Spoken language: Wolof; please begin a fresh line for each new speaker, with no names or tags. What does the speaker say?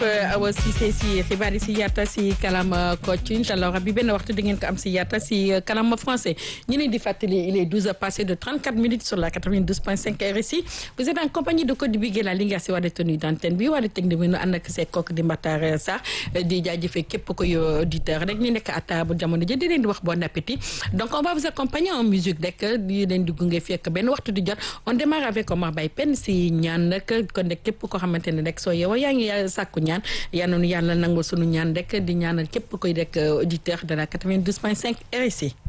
Awa Cissé si xibaar yi si yaata si kalam Kocc incha allah rabbi benn waxtu di ngeen ko am si yaata si kalam français ñu leen di fàttali il est 12 heures passées de 34 minutes sur la 92.5 RSI vous êtes en compagnie de Codé Bigué la Linguère si wàllu tenue d'antenne bi wàllu technique bi nu ànd ak see kooku di Matar Sarr di jaajëfee képp koy auditeur rek ñu nekk à table jamono ji di leen di wax bon appétit donc on va vous accompagner en musique rek di leen di gunge fekk benn waxtu di jot on démarre avec Omar Baye Penn si ñaan nag kon nag képp koo xamante ne rek soo yeewoo yaa ngi sàkku ñaan yal na nu yàlla nangul sunu ñaan rek di ñaanal képp koy rek auditeur de la 92.5 RSI